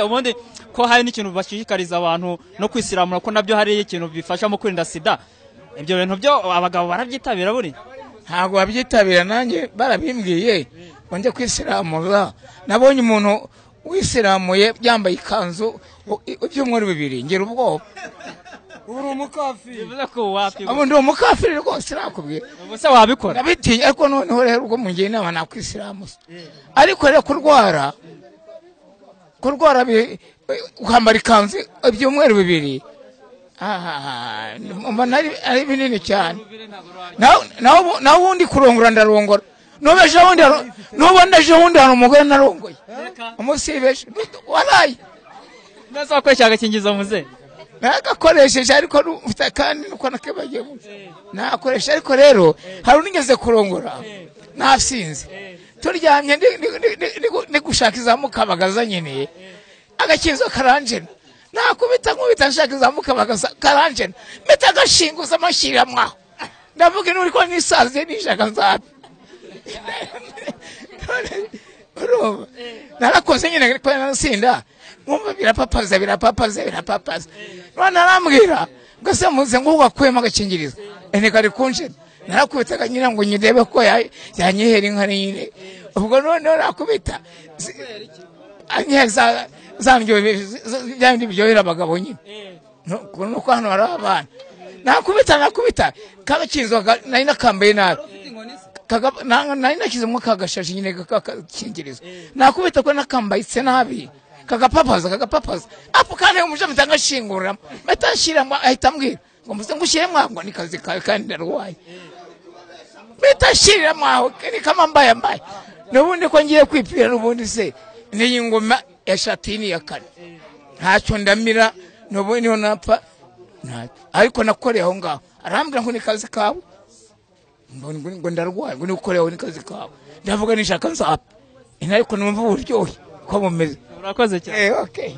ubundi ko hari n'ikintu bashishikariza abantu no kwisiramura ko nabyo hari ikintu bifasha mu kwirinda sida ibyo bintu byo abagabo barabyitabira buri ntabwo babyitabira nanjye barabimbwiye ngo njye kwisiramura nabonye umuntu wisiramuye yambaye ikanzu ibyumweru bibiri ngira ubwoba ubu uri umukafiri bivuze ko wapima ubu ndi umukafiri rwose nakubwiye ubusa wabikora nabitinya ariko noneho rero ubwo mugiye inama nakwisiramuza ariko rero kurwara kurwara bi- ukambara ikanzu ibyumweru bibiri ahaha, mbona ari ari binini cyane naho naho- naho ubundi kurongora ndarongora n'ubu ejo bundi hari- n'ubu ejo bundi hari umugore narongoye umusibeje waraye ndasaba ko cyagakingiza muze nagakoresheje ariko nu- mfite kandi nuko nakabagiye nakoresha ariko rero hari unigeze kurongora nasinze turyamye ndi- ndi- ndi- ndi- ndi- ndi gushaka izamukabagaza nkeneye agakinzo karanjena nakubita nkubita nshaka izamukabagaza karanjena mpita agashinguza amashyira mwaho ndavuga inturi ko nisaziye nishaka nzabe urumva narakoze nyine ariko narasinda nkumva birapapaza birapapaza birapapaza none arambwira ngo se muze ngo wakuyemo agakingirizo ene kari kunjena narakubita akanyira ngo nyirebe ko ya- yanyihera inka nyine ubwo noneho nakubita zi- anyiheza za ndyo bya bindi biryohera abagabo nyine nuko nuko hano hari abana nakubita nakubita kagakinzo ka- nari nakambaye nabi Kaga- na- nari nashyizemo kagashashi nyine kakingirizo nakubita ko nakambayitse nabi kagapapaza kagapapaza apo kandi umuje mpita ngashingurira mpita nshyiramo ahita ambwira ngo muze ngushyiremo aho ngo ni kazi kawe kandi ndarwaye mpita nshyiramo aho ni kama mbaye mbaye n'ubundi ko ngiye kwipira n'ubundi se n'iyi ngoma ya shatini ya kane ntacyo ndamira n'ubundi niho napfa ntacyo ariko nakoreye aho ngaho arambwira ngo ni kazi kawe ngo ngo- ngo ndarwaye ngo nikukorewe ni kazi kawe ndavuga nishaka nzapfa ino ariko numva uburyohe ko bumeze urakoze cyane eh okay